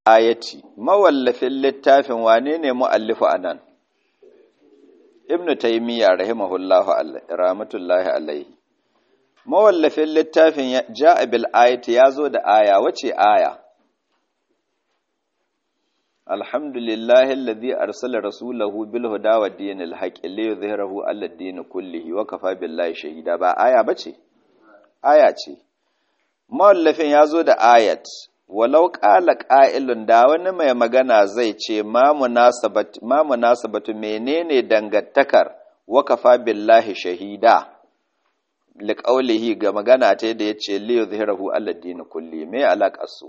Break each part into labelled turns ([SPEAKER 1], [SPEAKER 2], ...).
[SPEAKER 1] ayati mawallafin littafin wane ne mu'allifu anan ibnu taymiya rahimahullahu rahmatullahi alaihi mawallafin littafin ja'a bil ayati yazo da aya wace aya alhamdulillahi alladhi arsala rasulahu bil huda wa dinil haqqi li yuzhirahu ala din kullihi wa kafa billahi shahida ba aya bace aya ce mawallafin yazo da ayat walau ƙala ƙa'ilun da wani mai magana zai ce ma munasabatu menene dangantakar wakafa billahi shahida liƙaulihi ga magana ta da ya ce liyu zahirahu aladdini kulli mai alaƙarsu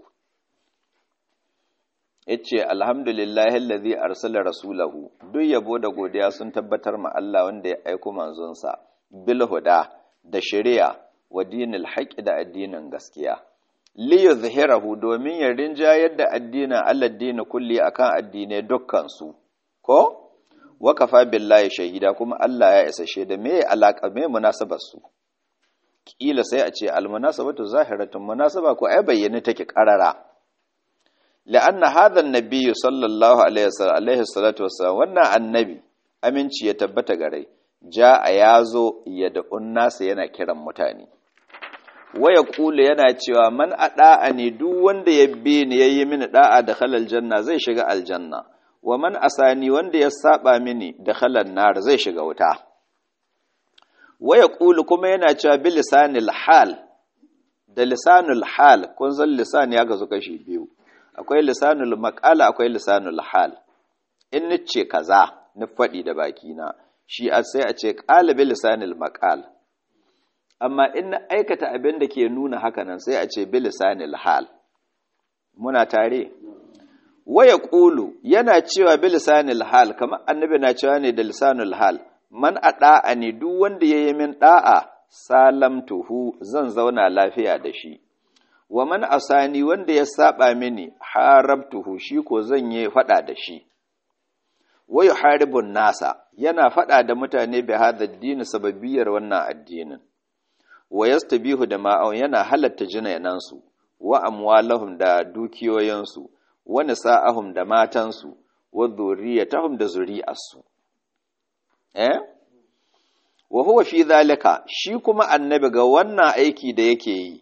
[SPEAKER 1] ya ce alhamdulillahi lazi arsala rasulahu duk yabo da godiya sun tabbatar ma Allah wanda ya aiko manzonsa bil huda da shari'a wa dinil haƙi da addinin gaskiya liyuzhirahu domin ya rinjayar da addinin aladdini kulli akan addinai dukkan su ko wakafa billahi shahida kuma Allah ya isa shaida me alaka me munasabar su kila sai a ce almunasabatu zahiratun munasaba ko ai bayyane take karara la'anna hadha an-nabiy sallallahu alaihi wasallam alaihi salatu wassalam wannan annabi aminci ya tabbata gare ja a yazo ya da unnasa yana kiran mutane waya kula yana cewa man a da'a ne duk wanda ya bi ni yayi mini da'a da halal janna zai shiga aljanna wa man asani wanda ya saba mini da halal nar zai shiga wuta waya kula kuma yana cewa bi lisanil hal da lisanul hal kun san lisan ya gazu kashi biyu akwai lisanul maqala akwai lisanul hal in nice kaza ni faɗi da bakina shi sai a ce qala bi lisanil maqal amma in na aikata abin da ke nuna hakanan sai a ce bilisanil hal muna tare waya ƙulu yana cewa bilisanil hal kamar annabi na cewa ne da lisanul hal man a ɗa'a ne duk wanda ya yi min ɗa'a salamtuhu zan zauna lafiya da shi wa man asani wanda ya saba mini harabtuhu shi ko zan yi faɗa da shi wayu haribun nasa yana faɗa da mutane bi hadha addini sababiyar wannan addinin wa yastabihu da ma'aun yana halatta jinayanansu wa amwalahum da dukiyoyinsu wa nisa'ahum da matansu wa dhurriyyatahum da zuri'arsu eh wa huwa fi zalika shi kuma annabi ga wannan aiki da yake yi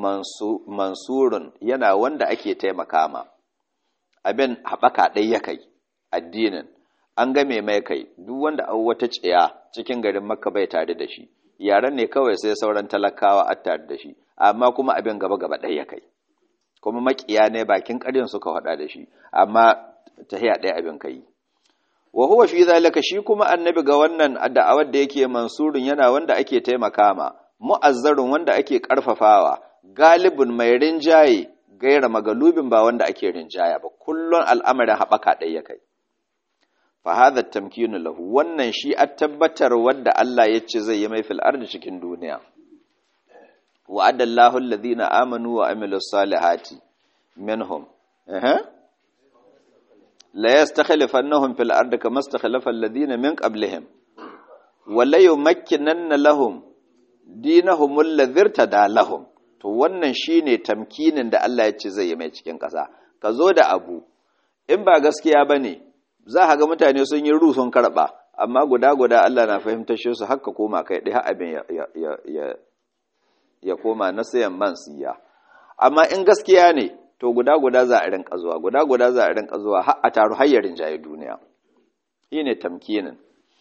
[SPEAKER 1] mansurun yana wanda ake taimaka ma abin haɓaka ɗai ya kai addinin an game mai kai duk wanda an wata tsiya cikin garin makka bai tare da shi yaren ne kawai sai sauran talakawa a tare da shi amma kuma abin gaba gaba ɗaya ya kai kuma makiya ne bakin ƙaryan suka haɗa da shi amma tahiya ɗaya abin kai wa huwa fi zalika shi kuma annabi ga wannan da'awar da yake mansurun yana wanda ake taimaka ma mu'azzarun wanda ake karfafawa galibun mai rinjaye gaira magalubin ba wanda ake rinjaya ba kullun al'amarin haɓaka ɗaya ya kai fa hadha tamkinu lahu wannan shi a tabbatar wadda Allah ya ce zai yi mai fil ardi cikin duniya wa adallahu alladhina amanu wa amilus salihati minhum eh la yastakhlifannahum fil ardi kama istakhlafa alladhina min qablihim wa la yumakkinanna lahum dinahum alladhi irtada lahum to wannan shine tamkinin da Allah ya ce zai yi mai cikin ƙasa ka zo da abu in ba gaskiya bane za a ga mutane sun yi ru sun karɓa amma guda-guda Allah na fahimtar shi su haka koma kai ɗaya abin ya koma na sayan man siya amma in gaskiya ne to guda-guda za a rinka zuwa guda-guda za a rinka zuwa har a taru hayyarin jaye duniya shi ne tamkinin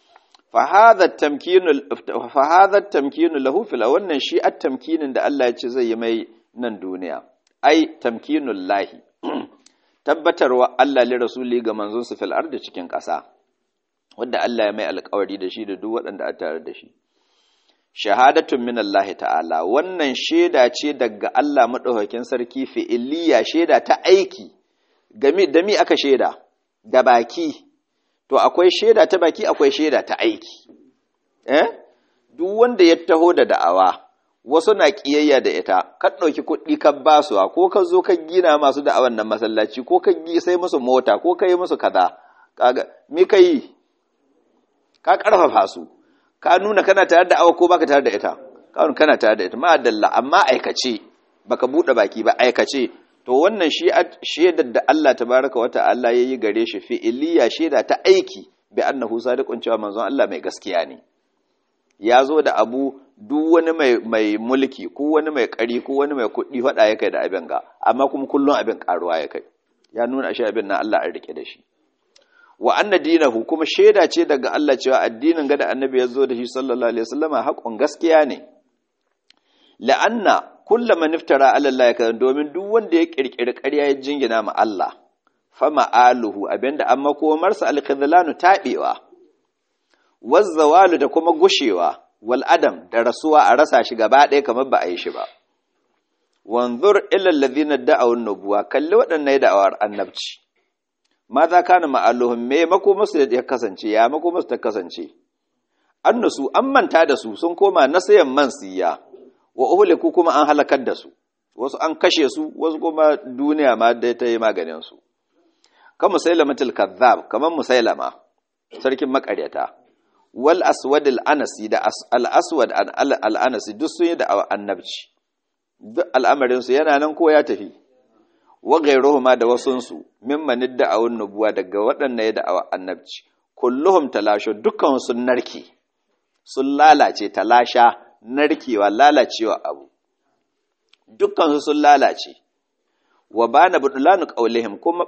[SPEAKER 1] fahadar tamkinu lahu fil wannan shi at tamkinin da Allah ya ce zai yi mai nan duniya ai tamkinun lahi tabbatarwa Allah li rasuli ga manzonsa fil ardi cikin ƙasa wanda Allah ya mai alƙawari da shi da duk waɗanda a tare da shi shahadatun min Allah ta'ala wannan shaida ce daga Allah madaukakin sarki fi'iliya shaida ta aiki game da mi aka shaida da baki to akwai shaida ta baki akwai shaida ta aiki eh duk wanda ya taho da da'awa wasu na ƙiyayya da ita ka ɗauki kuɗi ka ba su ko ka zo ka gina masu da wannan masallaci ko ka sai musu mota ko ka yi musu kaza kaga me ka yi ka ƙarfafa su ka nuna kana tare da awa ko baka tare da ita ka nuna kana tare da ita ma dalla amma aikace baka buɗe baki ba aikace to wannan shi shaidar da Allah tabaraka wata Allah yayi gare shi fi'iliya shaida ta aiki bi annahu sadiqun cewa manzon Allah mai gaskiya ne ya zo da abu duk wani mai mai mulki ko wani mai kari ko wani mai kuɗi faɗa ya kai da abin ga amma kuma kullun abin karuwa ya kai ya nuna shi abin na Allah an rike da shi wa anna dinahu kuma shaida ce daga Allah cewa addinin ga da annabi ya zo da shi sallallahu alaihi wasallama haƙon gaskiya ne la'anna kulla man iftara ala Allah kadan domin duk wanda ya kirkiri ƙarya ya jingina ma Allah fa ma'aluhu abinda amma komarsa al-khidlanu tabewa wazzawalu da kuma gushewa wal adam da rasuwa a rasa shi gaba ɗaya kamar ba a yi shi ba wanzur ila alladhina da'aw an-nubuwa kalli waɗannan da'awar annabci ma za kana ma'aluhum me makomarsu da ya kasance ya makomarsu ta kasance annasu an manta da su sun koma nasayan mansiya wa uhliku kuma an halakar da su wasu an kashe su wasu kuma duniya ma dai ta yi maganin su kan musailamatul kazzab kamar musailama sarkin makaryata wal aswad al anasi da al aswad al anasi duk sun yi da annabci duk al'amarin su yana nan ko ya tafi wa ghayruhuma da wasun su mimman da'awun nubuwa daga waɗannan ya da'awa annabci kulluhum talashu dukkan sun narke sun lalace talasha narkewa lalacewa abu dukkansu sun lalace wa bana budulanu qaulihim kuma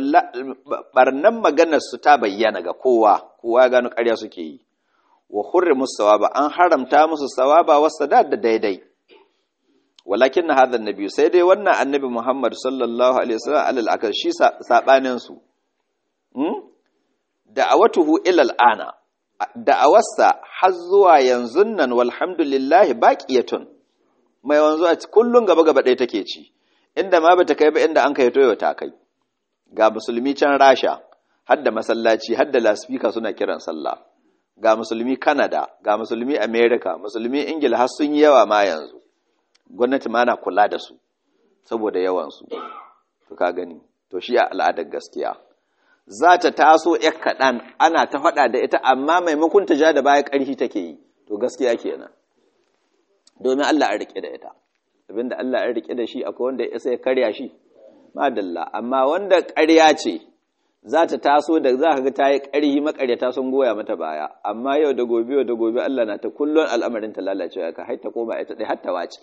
[SPEAKER 1] barnan maganar su ta bayyana ga kowa kowa ya gano ƙarya suke yi wa hurrimu sawaba an haramta musu sawaba wa sadad da daidai walakin hadha annabi sai dai wannan annabi Muhammad sallallahu alaihi wasallam alal akal shi sabanin su hmm? da'awatuhu ila al'ana da'awarsa har zuwa yanzu nan walhamdulillahi baqiyatun mai wanzu a kullun gaba gaba ɗaya take ci inda ma bata kai ba inda an kai toyo ta kai ga musulmi can rasha har da masallaci har da laspika suna kiran sallah ga musulmi canada ga musulmi america musulmi ingila har sun yi yawa ma yanzu gwamnati ma na kula da su saboda yawansu to ka gani to shi a al'adar gaskiya za ta taso ‘yar kaɗan ana ta faɗa da ita amma maimakon ta ja da baya ƙarfi take yi to gaskiya kenan domin Allah an riƙe da ita abinda Allah an riƙe da shi akwai wanda ya isa ya karya shi madalla amma wanda ƙarya ce za ta taso da za ka ga ta yi ƙarhi makaryata sun goya mata baya amma yau da gobe yau da gobe Allah na ta kullun al'amarin ta lalacewa ka har ta koma ita ɗaya har ta wace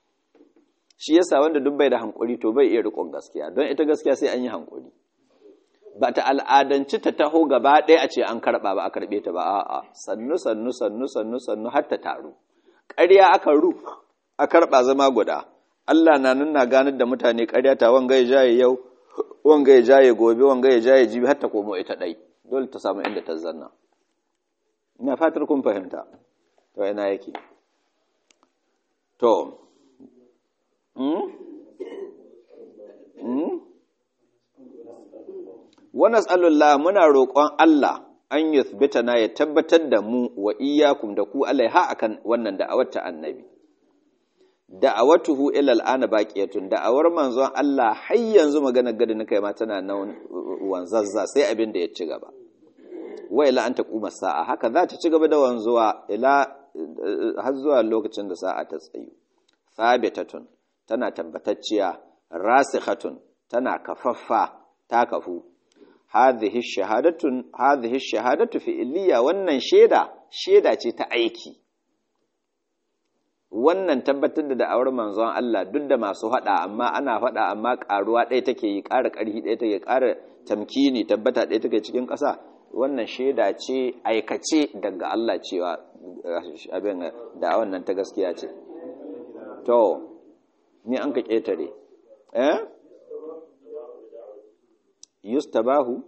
[SPEAKER 1] shi yasa wanda duk bai da hankuri to bai iya riƙon gaskiya don ita gaskiya sai an yi hankuri ba ta al'adanci ta taho gaba ɗaya a ce an karɓa ba a karɓe ta ba a'a sannu sannu sannu sannu sannu har ta taru ƙarya aka ru a karɓa zama guda Allah na nuna ganar da mutane ƙarya ta wanga ya jaye yau wanga ya jaye gobe wanga ya jaye jibi har ta komo ita ɗai dole ta samu inda ta zanna ina fatar kun fahimta to ina yake to wa nas'alullah muna roƙon Allah an yuthbitana ya tabbatar da mu wa iyyakum da ku alaiha akan wannan da'awar ta annabi da'awatuhu ila al'ana baqiyatun da'awar manzon Allah har yanzu magana gadi na kai ma tana nan wanzazza sai abin da ya ci gaba wa ila an taquma sa'a haka za ta ci gaba da wanzuwa ila har zuwa lokacin da sa'a ta tsayu thabitatun tana tabbatacciya rasikhatun tana kafaffa ta kafu hadhihi shahadatun hadhihi shahadatu fi'liya wannan sheda sheda ce ta aiki wannan tabbatar da da'awar manzon Allah duk da masu hada amma ana hada amma karuwa ɗaya take yi ƙara ƙarfi ɗaya take ƙara tamkini tabbata ɗaya take cikin ƙasa wannan sheda ce aikace daga Allah cewa abin da wannan ta gaskiya ce to ni an ka ƙetare eh yustabahu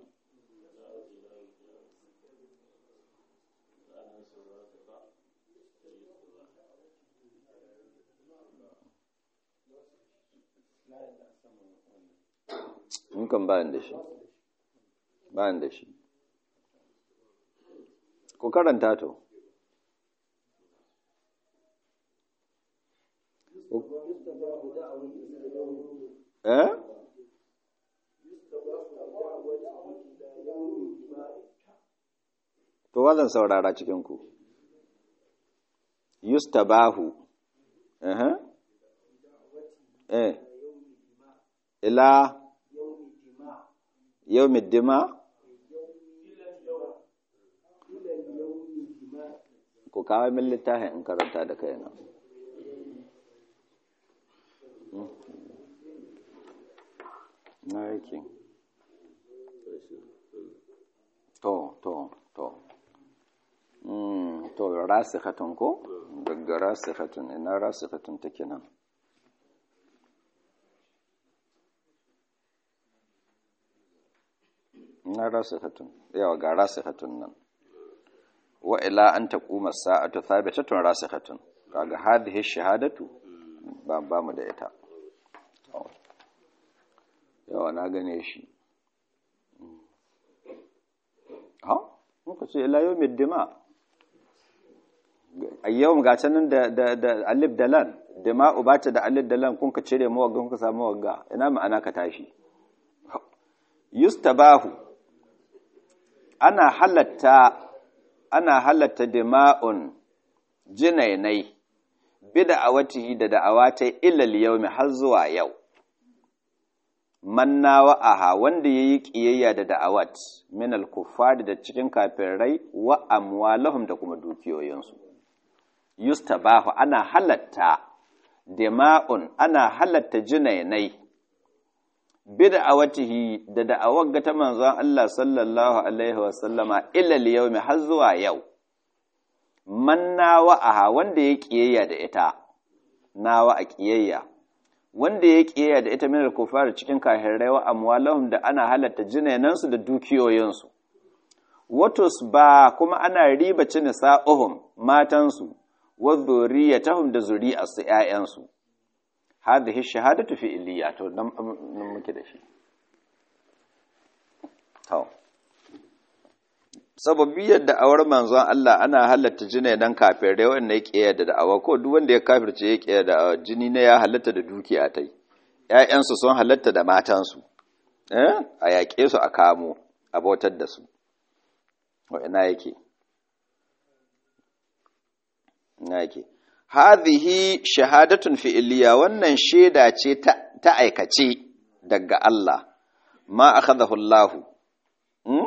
[SPEAKER 1] kan bayan da shi bayan da shi ku karanta to eh to wazan saurara cikin ku yustabahu eh eh ila yau middima ku kawo min littafin in karanta da kaina na yake to to to to rasikhatun ko daga rasikhatun ina rasikhatun take nan ina rasikhatun yawa ga rasikhatun nan wa ila an taquma sa'atu thabitatun rasikhatun kaga hadhihi shahadatu ba ba mu da ita yawa na gane shi ha muka ce ila yawmid dima' yau ga canin da da alif da lan dima'u ba ta da alif da lan kun ka cire mawagga kun ka samu mawagga ina ma'ana ka tashi yustabahu ana halatta ana halatta dima'un jinainai bida awatihi da da'awatai ilal yawmi har zuwa yau manna wa'aha wanda yayi kiyayya da da'awat min al-kuffar da cikin kafirai wa amwalahum da kuma dukiyoyinsu yustabahu ana halatta dima'un ana halatta jinainai bid'awatihi da da'awar ga ta manzon Allah sallallahu alaihi wa sallama ila al har zuwa yau manna wa'aha wanda ya kiyayya da ita nawa a kiyayya wanda ya kiyayya da ita min al-kufar cikin kafirai wa amwalahum da ana halatta jinainansu da dukiyoyinsu watos ba kuma ana riba cin sa'uhum matansu wa zuriyatahum da zuri'arsu ƴaƴansu hadhihi shahadatu fi illiya to nan muke da shi to sababi yadda awar manzon Allah ana halatta jini dan kafirai wanda yake yadda da awa ko duk wanda ya kafirce yake yadda jini ne ya halatta da dukiya tai ƴaƴansu sun halatta da matansu eh a yaƙe su a kamo a bautar da su wa ina yake yake hadhihi shahadatun fi'liya wannan shaida ce ta aikace daga Allah ma akhadahu Allah hmm?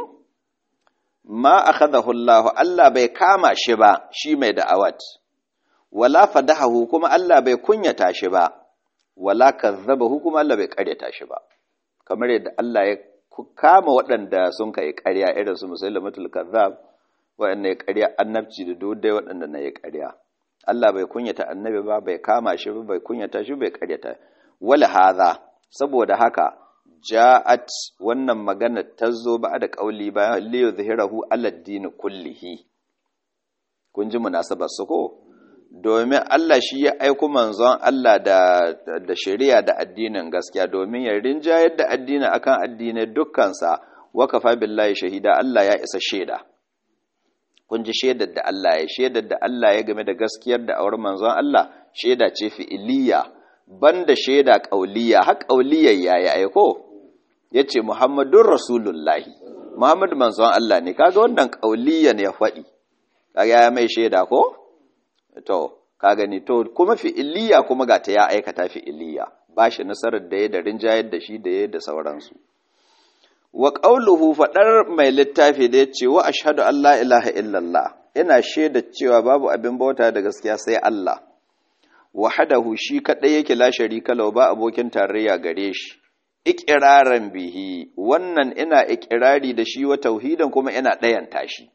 [SPEAKER 1] ma akhadahu Allah Allah bai kama shi ba shi mai da'awat wala fadahahu kuma Allah bai kunyata shi ba wala kazzabahu kuma Allah bai karyata shi ba kamar yadda Allah ya kama waɗanda sun kai ƙarya irin su musailamatul kazzab waɗanda ya ƙarya annabci da dodai waɗanda na ya ƙarya Allah bai kunyata annabi ba bai kama shi ba bai kunyata shi bai karyata wala hadha saboda haka ja'at wannan magana ta zo ba da kauli ba li yuzhirahu ala din kullihi kun ji munasabar su ko domin Allah shi ya aiko manzon Allah da da shari'a da addinin gaskiya domin ya rinjayar da addini akan addinai dukkansa wa kafa billahi shahida Allah ya isa shaida kun ji shaidar da Allah ya shaidar da Allah ya game da gaskiyar da awar manzon Allah shaida ce fi'iliya banda shaida qauliyya har qauliyar yayi aiko yace Muhammadur Rasulullahi Muhammad manzon Allah ne kaga wannan qauliyan ya faɗi kaga ya mai shaida ko to ka gani to kuma fi'iliya kuma ga ta ya aikata fi'iliya ba shi nasarar da ya da rinjayar da shi da ya da sauransu wa ƙauluhu faɗar mai littafi da ya ce wa ashhadu an la ilaha illallah ina shaida cewa babu abin bauta da gaskiya sai Allah wahadahu shi kaɗai yake la sharika lahu ba abokin tarayya gare shi iqraran bihi wannan ina iqrari da shi wa tauhidan kuma ina ɗayanta shi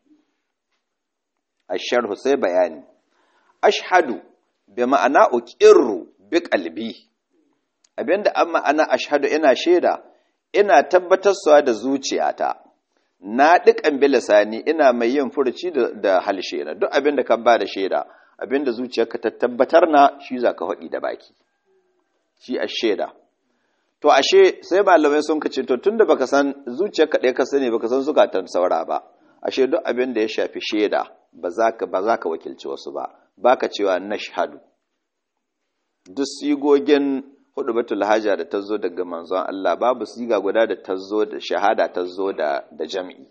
[SPEAKER 1] asharhu sai bayani ashhadu bi ma'ana uqirru bi qalbi abinda an ma'ana ashhadu ina shaida ina tabbatarsuwa da zuciyata na dukan bilisani ina mai yin furuci da halshe na duk abin da ka ba da shaida abin da zuciyarka ta tabbatar na shi za ka faɗi da baki shi a shaida to ashe sai malamai sun kace to tunda baka san zuciyarka ɗaya ka sani baka san zukatan saura ba ashe duk abin da ya shafi shaida ba za ka ba za ka wakilci wasu ba baka cewa nashhadu duk sigogin hudu batul haja da ta zo daga manzon Allah babu siga guda da ta zo da shahada ta zo da da jam'i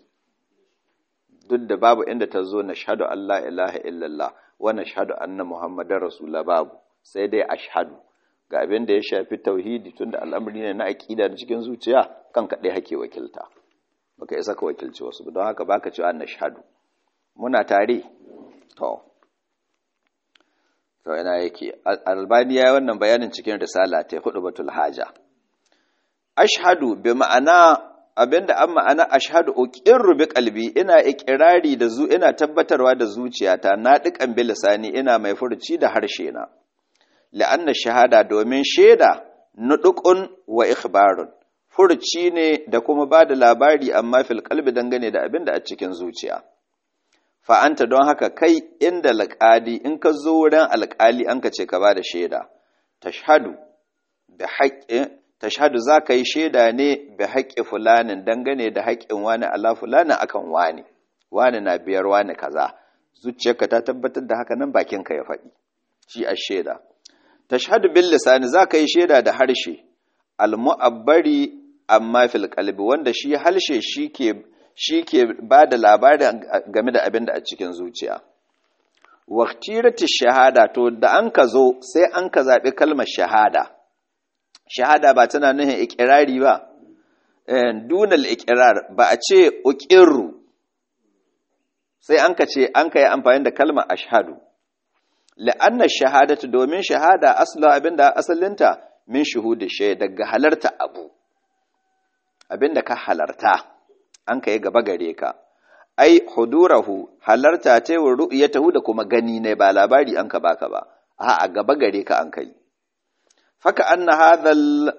[SPEAKER 1] duk da babu inda ta zo na shahadu Allah ilaha illallah wa na shahadu anna muhammadar rasulullah babu sai dai ashhadu ga abin da ya shafi tauhidi tunda al'amari ne na aqida da cikin zuciya kan kaɗai hake wakilta baka isa ka wakilci wasu don haka baka cewa nashhadu muna tare to to ina yake albani ya wannan bayanin cikin risala ta hudu batul haja ashhadu bi ma'ana abinda an ma'ana ashhadu uqirru bi qalbi ina iqrari da zu ina tabbatarwa da zuciyata na dikan bi lisani ina mai furci da harshe na la'anna shahada domin shaida nuduqun wa ikhbarun furci ne da kuma bada labari amma fil qalbi dangane da abinda a cikin zuciya fa'anta don haka kai inda alƙali in ka zo wurin alƙali an ka ce ka ba da shaida tashhadu da haƙƙin tashhadu za ka yi shaida ne bi haƙƙi fulanin dangane da haƙƙin wani ala fulanin akan wani wani na biyar wani kaza zuciyarka ta tabbatar da haka nan bakinka ya faɗi shi a shaida tashhadu bil lisani za ka yi shaida da harshe al mu'abbari amma fil qalbi wanda shi harshe shi ke shi ke ba da labarin game da abin da a cikin zuciya. Waktirati shahada to da an ka zo sai an ka zaɓi kalmar shahada. Shahada ba tana nuhin ikirari ba, dunal ikirar ba a ce uƙirru sai an ka ce an ka yi amfani da kalmar ashadu. La'annar shahadatu domin shahada asala abin da asalinta min shuhudu shaida daga halarta abu, abin da ka halarta. an ka yi gaba gare ka ai hudurahu halarta ta yi ru'yatahu da kuma gani ne ba labari an ka baka ba a a gaba gare ka an kai faka anna hadhal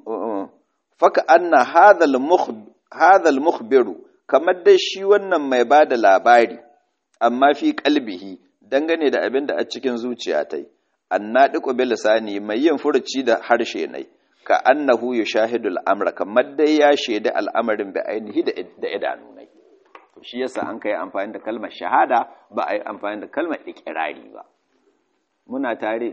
[SPEAKER 1] faka anna hadhal hadhal mukhbiru kamar dai shi wannan mai bada labari amma fi qalbihi dangane da abin da a cikin zuciya tai annadiqu bil lisani mai yin furuci da harshe ne ka annahu yushahidu al'amra kamar dai ya shaidi al'amarin bi ainihi da idanu ne to shi yasa an kai amfani da kalmar shahada ba a yi amfani da kalmar ikirari ba muna tare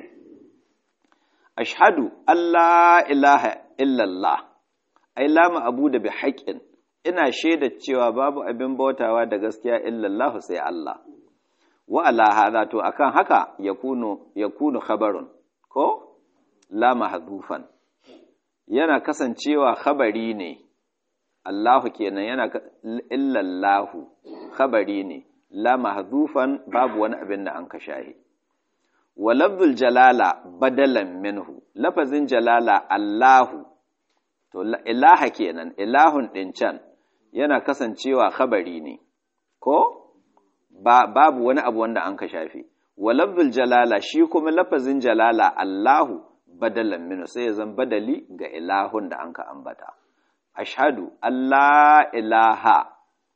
[SPEAKER 1] ashhadu Allah ilaha illallah ai lama abu da bi haƙƙin ina shaida cewa babu abin bautawa da gaskiya illallah sai Allah wa ala hadha to akan haka yakunu yakunu khabarun ko la mahdhufan yana kasancewa khabari ne Allahu kenan yana illallahu khabari ne la mahdhufan babu wani abin da an ka shahi wa lafzul jalala badalan minhu lafazin jalala Allahu to ilaha kenan ilahun din can yana kasancewa khabari ne ko ba babu wani abu wanda an ka shafi wa lafzul jalala shi kuma lafazin jalala Allahu badalan minu sai ya zan badali ga ilahun da an ka ambata ashhadu Allah ilaha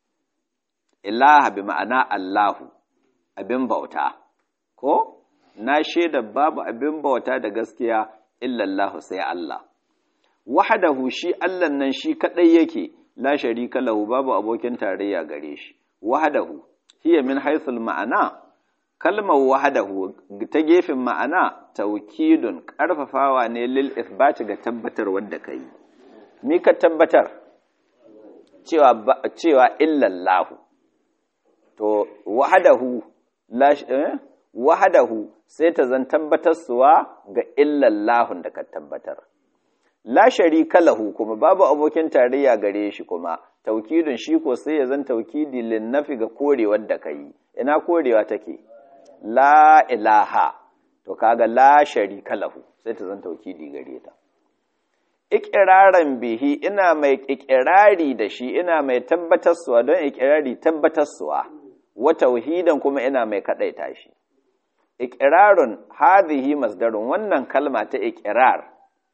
[SPEAKER 1] ilaha bi ma'ana Allahu abin bauta ko na shaida babu abin bauta da gaskiya illallahu sai Allah wahdahu shi Allah nan shi kadai yake la sharika lahu babu abokin tarayya gare shi wahdahu hiya min haythul ma'ana kalmar wahadahu ta gefen ma'ana taukidun ƙarfafawa ne lil ithbati ga tabbatar wanda ka yi ni ka tabbatar cewa cewa illallahu to wahadahu wahadahu sai ta zan tabbatarsuwa ga illallahun da ka tabbatar la sharika lahu kuma babu abokin tarayya gare shi kuma taukidun shi ko sai ya zan taukidi lin nafi ga korewar da ka yi ina korewa take la ilaha to kaga la sharika lahu sai ta zan taukidi gare ta ikiraran bihi ina mai ikirari da shi ina mai tabbatarsuwa don ikirari tabbatarsuwa wa tauhidan kuma ina mai kadaita shi ikirarun hadhihi masdarun wannan kalma ta ikirar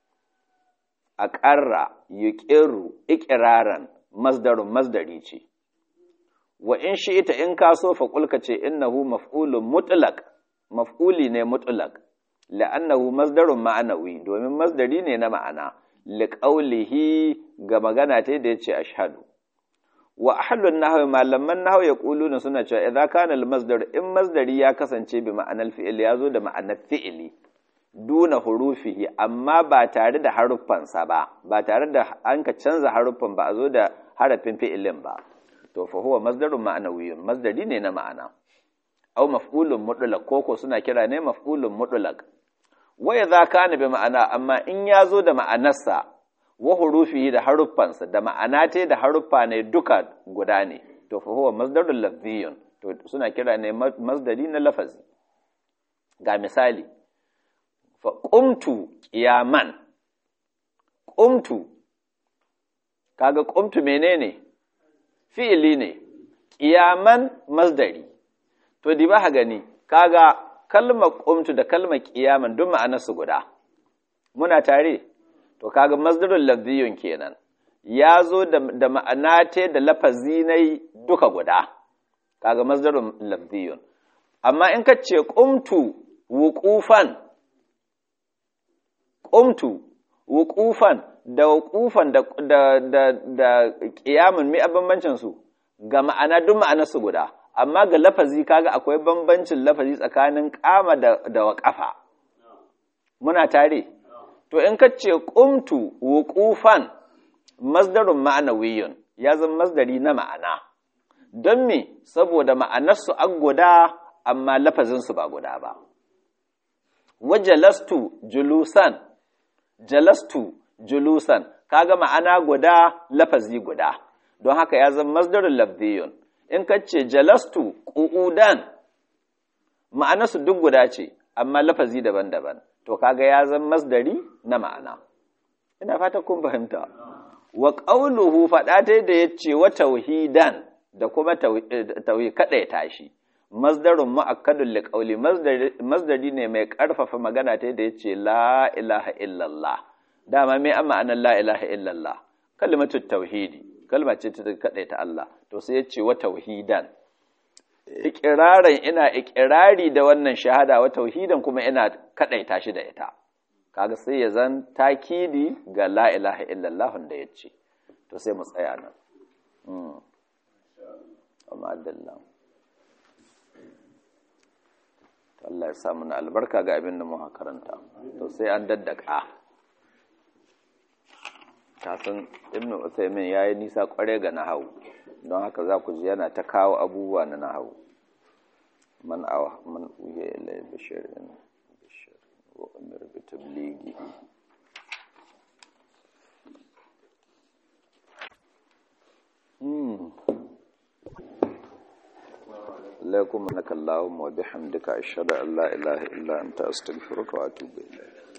[SPEAKER 1] aqarra yuqiru ikiraran masdarun masdari ce wa in shi ita in ka so fa kulka ce innahu maf'ulun mutlaq maf'uli ne mutlaq la'annahu masdarun ma'anawi domin masdari ne na ma'ana liqaulihi ga magana ta da yace ashhadu wa ahlun nahwi malaman nahwi yaquluna suna cewa idza kana al-masdar in masdari ya kasance bi ma'anar fi'il ya zo da ma'anar fi'ili duna hurufihi amma ba tare da haruffansa ba ba tare da an ka canza haruffan ba a zo da harafin fi'ilin ba to fa huwa masdarun ma'anawiyyun masdari ne na ma'ana aw maf'ulun mutlaq koko suna kira ne maf'ulun mutlaq waya za ka bi ma'ana amma in ya zo da ma'anarsa wa hurufi da haruffansa da ma'ana ta da haruffa ne duka guda ne to fa huwa masdarul lafziyun to suna kira ne masdari na lafazi ga misali fa qumtu qiyaman qumtu kaga qumtu menene fi'ili ne qiyaman masdari to di ba gani kaga kalmar qumtu da kalmar qiyaman duk ma'anarsu guda muna tare to kaga masdarul lafziyun kenan ya zo da ma'ana ta da lafazi na duka guda kaga masdarul lafziyun amma in ka ce qumtu wuqufan qumtu wuqufan da wuqufan da da da, da qiyamun mi bambancin su ga ma'ana duk ma'anar su guda amma ga lafazi kaga akwai bambancin lafazi tsakanin qama da da waqafa muna tare to in ka ce qumtu wuqufan masdarun ma'anawiyyun ya zama masdari na ma'ana don me saboda ma'anarsu an guda amma lafazinsu ba guda ba wajalastu julusan jalastu julusan kaga ma'ana guda lafazi guda don haka ya zama masdarun lafziyun in ka ce jalastu qu'udan ma'anarsu duk guda ce amma lafazi daban-daban to kaga ya zama masdari na ma'ana ina fata kun fahimta wa ƙauluhu faɗa ta da ya ce wa tauhidan da kuma tauhi kaɗai tashi masdarun ma'akkadun liƙauli masdari ne mai ƙarfafa magana ta da ya ce la ilaha illallah dama mai an ma'anar la ilaha illallah kalmatu tauhidi kalma ce ta kaɗai ta Allah to sai ya ce wa tauhidan ikirarin ina ikirari da wannan shahada wa tauhidan kuma ina kaɗai tashi da ita kaga sai ya zan takidi ga la ilaha illallah da ya ce to sai mu tsaya nan amma adallah to Allah ya samu na albarka ga abin da muka karanta to sai an daddaka kasan ibnu usaymin yayi nisa kware ga nahawu don haka za ku ji yana ta kawo abubuwa na nahawu man awa man uhiya ilayhi bishirin وأمر بتبليغه لكم أنك اللهم وبحمدك أشهد أن لا إله إلا أنت أستغفرك وأتوب إليك